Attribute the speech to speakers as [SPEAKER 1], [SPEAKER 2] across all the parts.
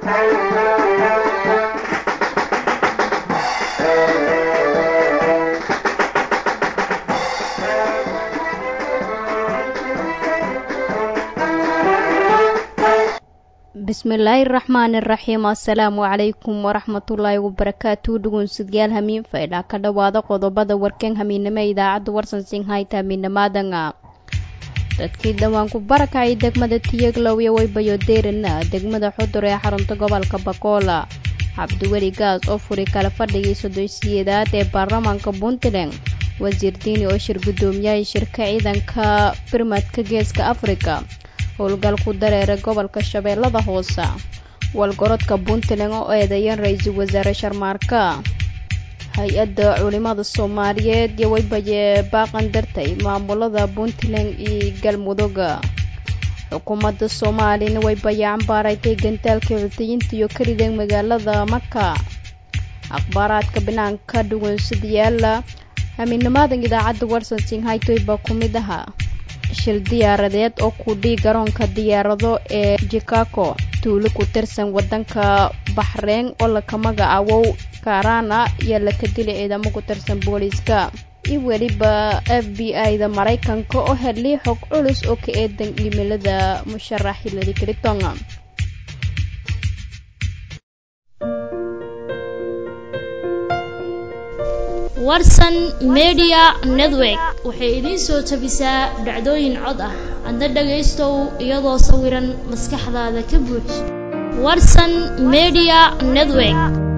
[SPEAKER 1] bismillaahi raxmaani raxiim assalaamu calaykum waraxmatullaahi wabarakaatu dhugunsidyaal hamiin faydha ka dhowaada qodobada warkan hamiinimo idaacadda warsansin hayta hamiinamaadanga dadkii dhawaanku barakacay degmada tiyeglow iyo waybayo deerina degmada xudur ee xarunta gobolka bakoola cabdiweli gaas oo furi kala fadhigii sodosiyeedaad ee baarlamaanka puntland wasiir diini oo shir guddoomiyahay shirka ciidanka birmadka geeska afrika howlgal ku dareera gobolka shabeellada hoose walgorodka puntland oo eedeeyeen ra-iisul wasaare sharmaarka hay-adda culimada soomaaliyeed iyo waybaye baaqan dartay maamulada puntland iyo galmudugga xukuumadda soomaaliyana waybaye cambaaraytay gantaalka cutiyiinta iyo karideen magaalada maka akhbaaraadka banaanka dhuwansadayaala hamiinimaadan idaacadda warsansin haytoy baa ku mid ahaa shil diyaaradeed oo kudhii garoonka diyaarado ee jikago tuulo ku tirsan wadanka baxreyn oo laka magacaawow karana iyo laka dili ciidamo ku tirsan booliiska iyo weliba f b i-da maraykanka oo helay xog culus oo ka eedan iimeilada musharax hillary clinton
[SPEAKER 2] warsan media network waxay idiin soo tabisaa dhacdooyin cod ah adna dhagaystow iyadoo sawiran maskaxdaada ka buux warsan media network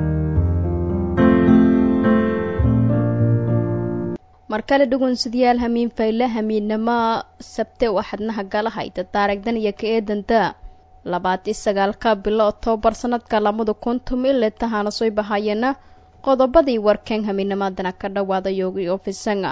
[SPEAKER 1] mar kale dhugunsadyaal hamiin fayle hamiinnimo sabte waxadnaha gala hayta taarigdan iyo ka eedanta labaati sagaalka bilo oktoobar sanadka labada kuntum ile tahaana soo bahayana qodobadii warkan hamiinimadana ka dhawaada yoogi ofisanga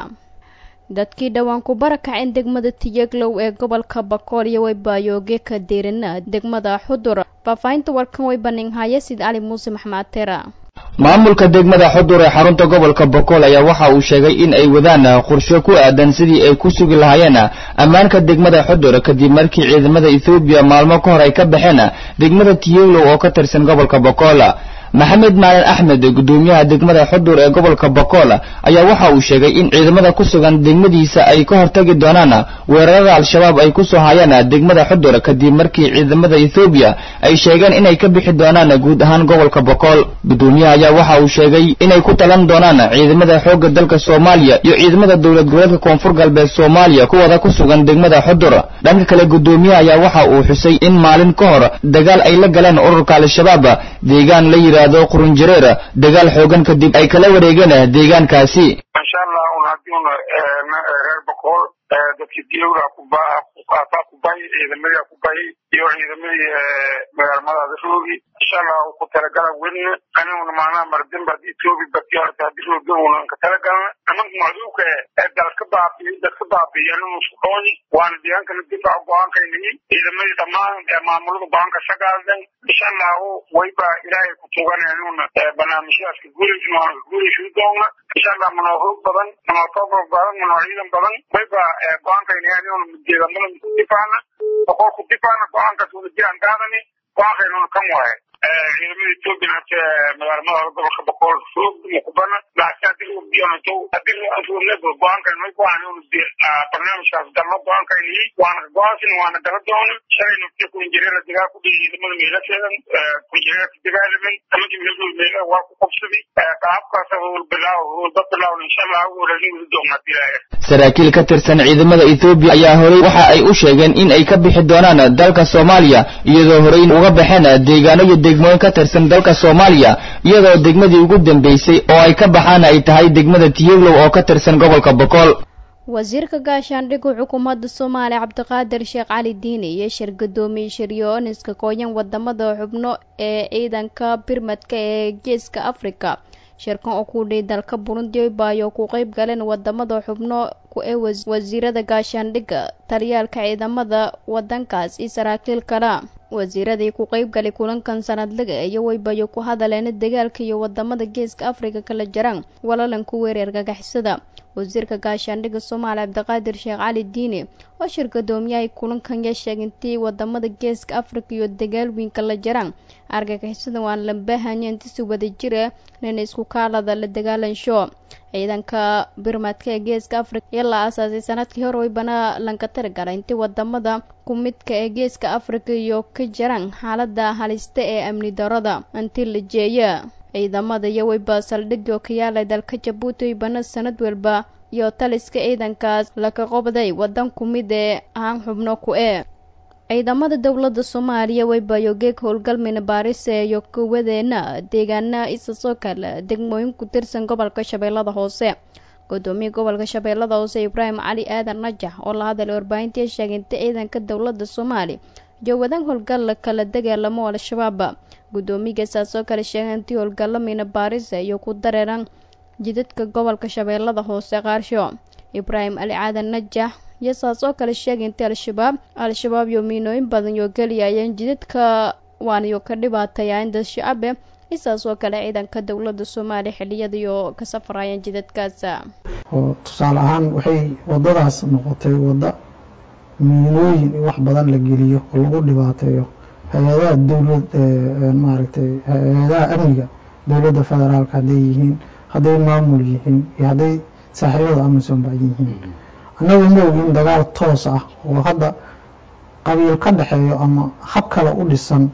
[SPEAKER 1] dadkii dhawaanku barakaceen degmada tiyeglow ee gobolka bakool iyo waybayooge ka deerina degmada xudur faahfaahinta warkan way baninhaya sid cali muuse maxmed tera
[SPEAKER 3] maamulka degmada xudur ee xarunta gobolka bokool ayaa waxa uu sheegay in ay wadaan qorshe ku aadan sidii ay ku sugi lahaayeen ammaanka degmada xudur kadib markii ciidamada ethoobiya maalmo ka hor ay ka baxeen degmada tiyeglow oo ka tirsan gobolka bokool maxamed maalin axmed guddoomiyaha degmada xudur ee gobolka bokool ayaa waxa uu sheegay in ciidamada ku sugan degmadiisa ay ka hortagi doonaan weerarada al-shabaab ay ku soo hayaan degmada xudur kadib markii ciidamada ethoobiya ay sheegeen inay ka bixi doonaan guud ahaan gobolka bokool guddoomiyaha ayaa waxa uu sheegay inay ku talan doonaan ciidamada xoogga dalka soomaaliya iyo ciidamada dowlad goboleedka koonfur galbeed soomaaliya kuwada ku sugan degmada xudur dhanka kale guddoomiyaha ayaa waxa uu xusay in maalin ka hor dagaal ay la galeen ururka al-shabaab deegaan la yidhaahdo qurunjareer dagaal xoogan kadib ay kala wareegeen deegaankaasi
[SPEAKER 4] insha allah un haddiun reer bakool dadkii diyowda kubaa ku bahi ciidamadii ku bahi iyo ciidamadii magaalmadaada roogi insha allah ku talagala welina aniguna maanaha mardinba etoobi bati horta hadii rooga unan ka talagalna amanka macduuka ee dalka baabiyo dadka baabiyo aninu isku dhooni waana deegaankana difaac go-aankaynahi ciidamadii dhammaan maamulada go-aanka sagaaldan insha allahu wayba ilaahay ku tugan aniguna barnaamijyaaska guulaysin waana ka guulaysin doona insha allah manoo hoog badan manoo tabar badan manoo ciidan badan wayba go-aankaynahi aniguna deegaamada ku difaacna boqolku difaacna go-aankaas wada jiraan qaadani go-aankaynuna kan waaye ciidamada etoobiya hata magaalamada gobolka boqol roog mukubana laakiin hadii lagu biyonato hadii anfuurneba go-aankan may go-aan barnaamijkaas galno go-aankaynihi waana ka go-aansin waana gala doona shalayna fi kunjireera dagaal ku dhihi ciidamada meelaseedan kunjireerka dagaalamen amagi meelgood meela waa ku qabsadi qaabkaas howl bilaaw howlba bilaawna insha allah warani weli doona hadii ilaahay
[SPEAKER 3] saraakiil ka tirsan ciidamada ethoobiya ayaa horey waxa ay u sheegeen in ay ka bixi doonaan dalka soomaaliya iyadoo horey uga baxeen deegaano iyo degmooyin ka tirsan dalka soomaaliya iyadoo degmadii ugu dambeysay oo ay ka baxaan ay tahay degmada tiyeglow oo ka tirsan gobolka bokool
[SPEAKER 1] wasiirka gaashaandhigga xukuumadda soomaaliya cabdiqaadir sheekh cali diini iyo shir guddoomiye shiryooniska kooyan wadamada xubno ee ciidanka birmadka ee geeska afrika shirkan oo ku dhihi dalka burundi baayo ku qeyb galeen wadamada xubno ee wasiirada gaashaandhigga taliyaalka ciidamada wadankaas iyo saraakiil kale wasiiradii ku qeybgalay kulankan sanadlaga iyo waybayo ku hadaleen dagaalka iyo wadamada geeska afrika kala jiraan walalanku weerar gagaxisada wasiirka gaashaandhigga soomaaliya cabdiqaadir sheekh cali diine oo shir gadoomiyahay kulankan yaa sheegay intii wadamada geeska afrika iyo dagaalweynka la jaraan argagixisada waan lambahanya intisi wada jira nina isku kaalada la dagaalansho ciidanka birmadka ee geeska afrika iyo la aasaasay sanadkii hore waybana lanka tarigala intii wadamada kumidka ee geeska afrika iyo ka jaraan xaalada halista ee amni darada intii la jeeya ciidamada iyo weyba saldhigoo ka yaalay dalka jabuuti waybana sanad walba iyo taliska ciidankaas laka qobday wadan ku mid ee ahaan xubno ku ee ciidamada dowladda soomaaliya weybayo geeg howlgalmina baarise iyo kuwadeena deegaana isasoo kale degmooyin ku tirsan gobolka shabeellada hoose gudoomiya gobolka shabeellada hoose ibraahim cali aadan najax oo la hadalay warbaahintii sheegay inta ciidanka dowladda soomaaliya jowadan howlgal kala dagaalamo al-shabaab gudoomiyaga saasoo kale sheegay intii howlgalamina baarise iyo ku dareeran jidadka gobolka shabeellada hoose qaarsho ibraahim cali caadan najax iyo saas oo kale sheegay intii al-shabaab al-shabaab iyo miinooyin badan yoo geliyayeen jidadka waaniyo ka dhibaataya inda shacabe isaas oo kale ciidanka dowladda soomaaliya xiliyada iyo ka safarayeen jidadkaas
[SPEAKER 5] oo tusaale ahaan waxay wadadaas noqotay wadda miinooyin in wax badan la geliyo oo lagu dhibaateeyo hay-adaha dowlad maaragtay hay-adaha amniga dowladda federaalka hadday yihiin hadday maamul yihiin iyo hadday saaxiibada amisom ba yihiin annagu ma ogin dagaal toos ah oo hadda qabiil ka dhexeeyo ama hab kale u dhisan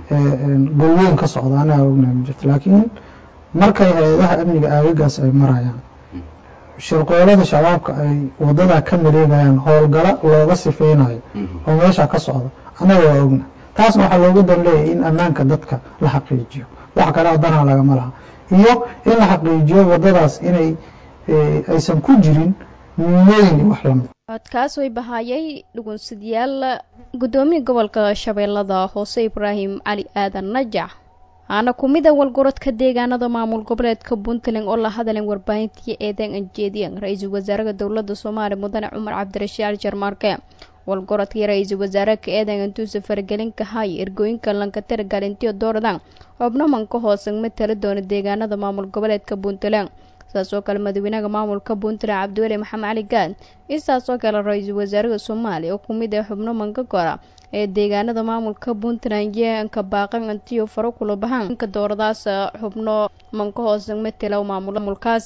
[SPEAKER 5] golweyn ka socda anaga ognahay ma jirto laakiin markay hay-adaha amniga aagagaas ay marayaan shirqoolada shabaabka ay wadadaa ka mareegayaan howlgala looga sifeynayo oo meesha ka socda annaga waa ognahay taasna waxaa loogu dan leeyahay in ammaanka dadka la xaqiijiyo wax kale danaa lagama laha iyo in la xaqiijiyo wadadaas inay aysan ku jirin miinooyin iyo wax lamid
[SPEAKER 1] codkaas way bahaayay dhugunsadayaal gudoomiya gobolka shabeellada hoose ibraahim cali aadan najax aana kumida walgorodka deegaanada maamul goboleedka puntland oo la hadaleen warbaahintii eedeyn anjeediyan ra-iisul wasaaraha dowladda soomaaliya mudane cumar cabdirashiid ali jarmaarke walgorodkii ra-iisul wasaareka eedeyn antuusa faragelinka hay ergooyinka lanka tiragalintiyo dooradan xubnamanka hoosan matala doona deegaanada maamul goboleedka puntland saas oo kale madaxweynaha maamulka puntland cabdiweli maxamed cali gaad iyo saas oo kale ra-iisul wasaaraha soomaaliya oo kumid ah xubno manka gora ee deegaanada maamulka puntland yeenka baaqan antiyo faro kula bahaan inka dooradaas xubno manka hoosan matala maamulkaas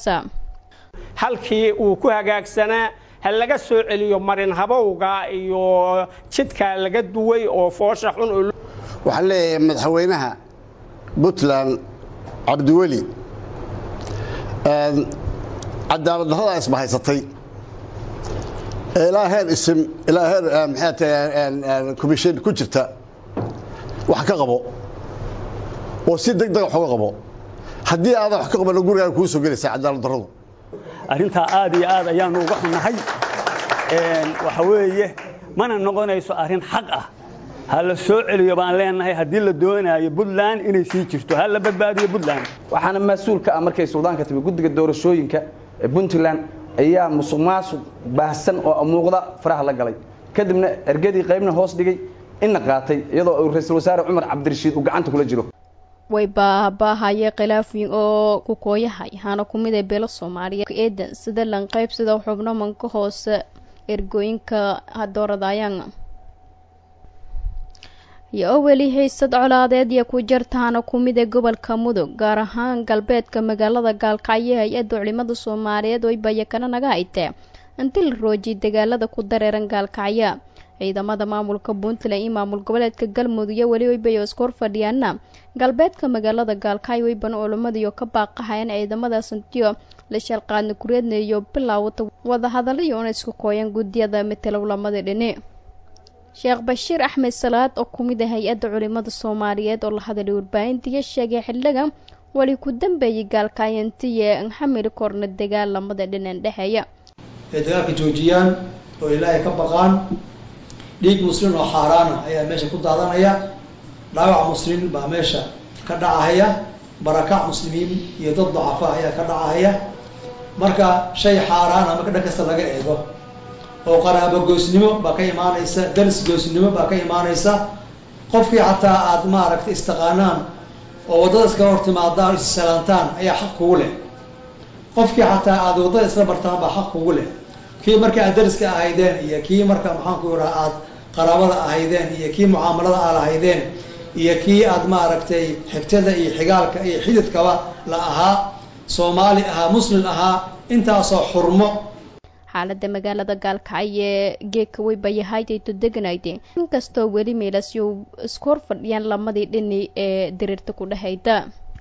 [SPEAKER 6] halkii uu ku hagaagsanaa ha laga soo celiyo marin habowga iyo jidka laga duway oo foosha xun
[SPEAKER 7] waxaan leeyahay madaxweynaha puntland cabdiweli cadaalad darrada isbahaysatay ilaa heer isim ilaa heer maxay tahay commission ku jirta wax ka qabo oo si deg deg wax uga qabo haddii aadan wax ka qabanna gurigaaga kuu soo gelaysaa cadaalad darradu
[SPEAKER 8] arrintaa aad iyo aad ayaanu uga xunnahay waxa weeye mana noqonayso arrin xaq ah ha la soo celiyo baan leenahay haddii la doonayo puntland inay sii jirto ha la badbaadiyo puntland
[SPEAKER 9] waxaana mas-uulka ah markay suldaanka timi guddiga doorashooyinka ee puntland ayaa musuq maasuq baahsan oo muuqda faraha la galay kadibna ergadii qaybna hoos dhigay inna qaatay iyadoo uu ra-iisul wasaare cumar cabdirashiid uu gacanta kula jiro
[SPEAKER 1] way baahbaahayee khilaafyin oo ku kooyahay hana ku mid ee beelo soomaaliya eedan sida lan qaybsida xubno manka hoose ergooyinka hadooradayaan iyo oo weli haysad colaadeed iyo ku jartaana ku mid ee gobolka mudug gaar ahaan galbeedka magaalada gaalkacyo hay-adda culimada soomaaliyeed way bayakana naga haytee intii la roojiyay dagaalada ku dareeran gaalkacyo ciidamada maamulka puntland iyo maamul goboleedka galmudug iyo weli weybayo isku hor fadhiyaana galbeedka magaalada gaalkacyo weybana culimadiiyo ka baaqahayeen ciidamadaas intiyo la shalqaadna kureedna iyo bilaawata wadahadalaiyo una isku kooyaan guddiyada matalow lamada dhini sheekh bashiir axmed salaad oo ku mid ah hay-adda culimada soomaaliyeed oo la hadalay warbaahintiiyo sheegay xildhigan weli ku dambeeyay gaalkaayantiye xamili korna dagaal lamada dhinan dhexeeya
[SPEAKER 10] ay dagaalka joojiyaan oo ilaahay ka baqaan dhiig muslim oo xaaraana ayaa meesha ku daadanaya dhaawac muslim baa meesha ka dhacahaya barakac muslimiin iyo dad dacafa ayaa ka dhacahaya marka shay xaaraana marka dhan kasta laga eego oo qaraabo goysnimo baa ka imaanaysa daris goysnimo baa ka imaanaysa qofkii xataa aad maaragtay istaqaanaan oo waddada iskaga hortimaadaan issalaantaan ayaa xaq kugu leh qofkii xataa aada waddada isla bartaan baa xaq kugu leh kii marka aad dariska ahaydeen iyo kii marka maxaanku iraa aad qaraabada ahaydeen iyo kii mucaamalada aad ahaydeen iyo kii aad maaragtay xigtada iyo xigaalka iyo xididkaba la ahaa soomaali ahaa muslim ahaa intaasoo xurmo
[SPEAKER 1] xaalada magaalada gaalkacyo ee geeka weybayahaytayto deganayde inkastoo weli meelasyo isku hor fadhiyaan lamadii dhini ee diriirta ku dhexayda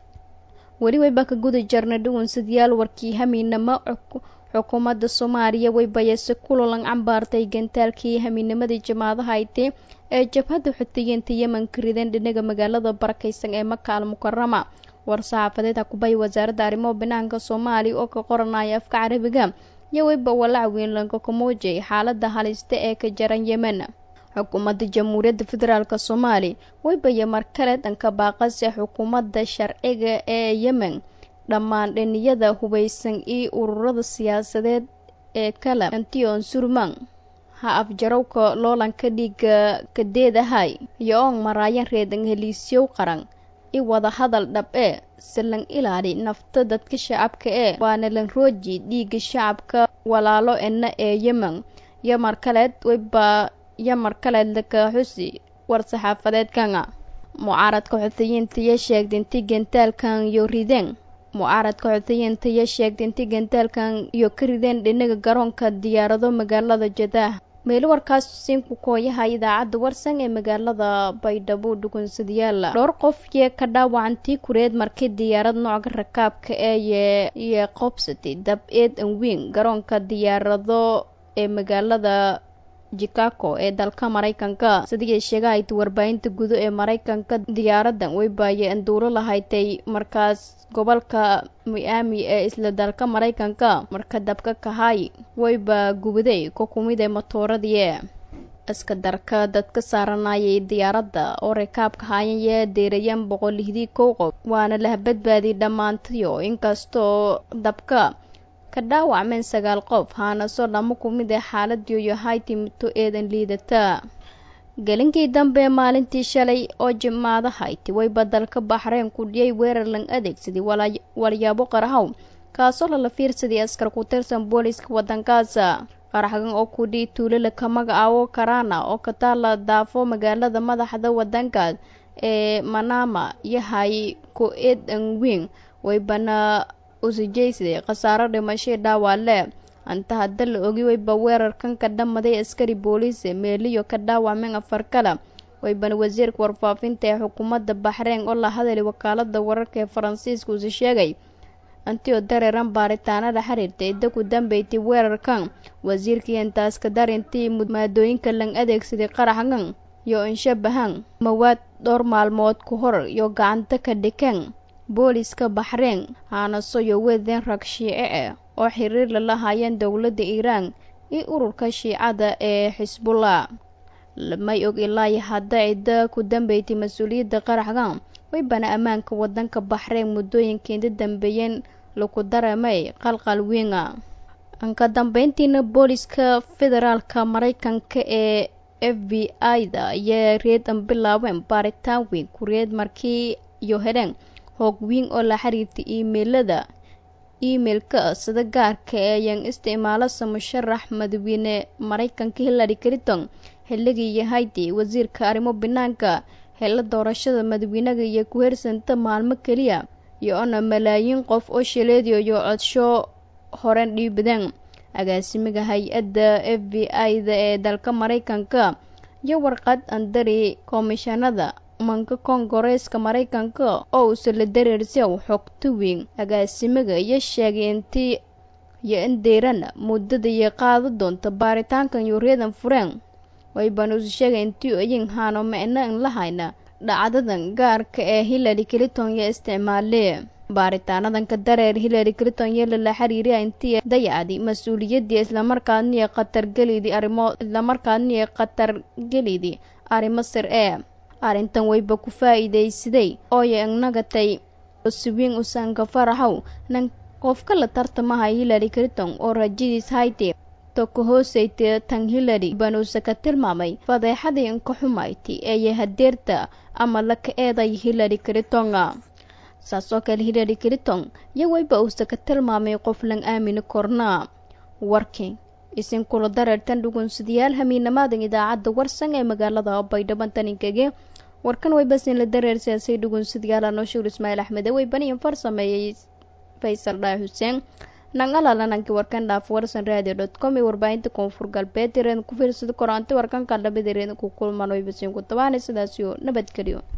[SPEAKER 1] weli weyba ka guda jarna dhuwansadayaal warkii hamiinamo xukuumadda soomaaliya weybayase kulolan cambaartay gantaalkii hamiinimadii jamaadahayte ee jabhadda xutiyiinta yemen ka rideen dhinaga magaalada barakaysan ee maka al mukarama war saxaafadeed hakubay wasaaradda arrimaha banaanka soomaaliya oo ka qoranaya afka carabiga iyo weyba walaac weyn lanka kamuujay xaalada halista ee ka jaran yemen xukuumadda jamhuuriyadda federaalk soomaaliya weybaya mar kale dhanka baaqase xukuumadda sharciga ee yemen dhammaan dhiniyada hubaysan iyo ururada siyaasadeed ee kale antion surman ha afjarowka loolanka dhiiga kadeedahay iyo oon maraayan reedan heliisyow qaran i wada hadal dhab ee silan ilaali nafta dadka shacabka ee waana lan rooji dhiiga shacabka walaalo ena ee yemen iyo mar kaleed weyba iyo mar kaleed laka xusi war saxaafadeedkana mucaaradka xufiyiinta iyo sheegda inti gantaalkan iyo rideen mucaaradka xufiyiinta iyo sheegda inti gantaalkan iyo ka rideen dhinaga garoonka diyaarado magaalada jadaah meelo warkaas siinku kooyaha idaacadda warsan ee magaalada baydhabo dhugunsadayaala dhowr qof yee ka dhaawacantii kureed markii diyaarad nooca rakaabka ee iyo qobsatay dab eed anweyn garoonka diyaarado ee magaalada chicago ee dalka maraykanka sidii sheegahayd warbaahinta gudo ee maraykanka diyaaradan weybaaye anduuro lahaytay markaas gobolka miami ee isla dalka maraykanka marka dabka kahay weyba gubaday ku kumid ee matooradii iska darka dadka saaranayay diyaaradda oo rakaabka hayan yee deerayaan boqol lihdii kow qof waana lah badbaadiyay dhammaantiyo inkastoo dabka ka dhaawacmeen sagaal qof haanaso dhamo ku mid ee xaaladiiyo hayti mito eedan liidata gelinkii dambe maalintii shalay oo jimaada hayti wayba dalka baxreen ku dhiyay weerar lan adeegsaday walyaabo qarahow kaasoo lala fiirsaday askar ku tirsan booliiska waddankaasa qaraxgan oo ku dhihi tuulala ka magacaabo karana oo ka taala daafo magaalada madaxda waddankaas ee manama yahay ku eed anweyn waybana usijaysaday khasaaro dhimashay dhaawaale anta hadda la ogi wayba weerarkan ka dhamaday askari booliise meeliyo ka dhaawacmeen afar kale waybana wasiirka warfaafinta ee xukuumadda baxreen oo la hadalay wakaalada wararka ee faransiiska usi sheegay antio dareeran baaritaanada xiriirta idda ku dambeysay weerarkan wasiirkii intaas ka darintii maadooyinka lan adeegsaday qaraxgan iyo inshabahan mawaad dhowr maalmood ku hor iyo gacanta ka dhikeen booliiska baxreen haanaso iyo weedeen rag shiice ah oo xiriir la lahaayeen dowladda iiraan iyo ururka shiicada ee xisbullah may og ilaayo hadda cidda ku dambeysay mas-uuliyadda qaraxgan waybana ammaanka waddanka baxreen muddooyinkeeda dambeeyeen lagu dareemay qalqal wiinga ka dambeyntiina booliiska federaalka maraykanka ee f b i-da ayaa reedan bilaabeen baaritaan weyn kureed markii iyo heleen hoog wiin oo la xiriirtay iimeilada iimeilka sida gaarka ee ayaan isticmaalasa musharax madaxweyne maraykanka hillary clinton xilligii yahaydii wasiirka arrimo banaanka hela doorashada madaxweynaga iyo ku hersanta maalmo keliya iyo ona malaayiin qof oo shileediyo iyo codsho horen dhiibadeen agaasimiga hay-adda f b i-da ee dalka maraykanka iyo warqad andari komishanada manka koongareeska maraykanka oo uusa la dareersiw xogta weyn agaasimiga iyo sheegay intii iyo in deyrana muddada iyo qaado doonta baaritaankan yuuryadan fureen waybaan usi sheegay intii oyin haano micno in la hayna dhacdadan gaarka ee hillary clinton iyo isticmaalee baaritaanadanka dareer hillary clinton iyo lala xiriiriya intii dayacdi mas-uuliyaddii islamarkaadniyo khatargelidii arrimo islamarkaadniyo khatargelidii arrimo sir ee arrintan wayba ku faa-iidaysaday ooyo ignagatay siwiin usaanka faraxow nan qofka la tartamaha hillary clinton oo rajadiis hayte ka hoosayta tan hillary banuuse ka tilmaamay fadeexadii inka xumayti eeye hadeerta ama laka eeday hillary clinton saas oo kale hillary clinton iyo weyba uusa ka tilmaamay qof lan aamini korna warking isin kula dareertan dhugunsidayaal hamiinamaadan idaacadda warsan ee magaalada baydhabo taninkage warkan weybasin la dareer siyaasay dhugunsidayaal anoshuur ismaaciil axmed weybaniyan farsameeyey faysal dhaah xuseen nangalalanankii warkan dhaaf warsan radio dot com iyo warbaahinta koonfur galbeed ireedan ku fiirsada koraanti warkanka dhabid ireedan ku kulman weybasin ku tabaanay sidaasiyo nabadgelyo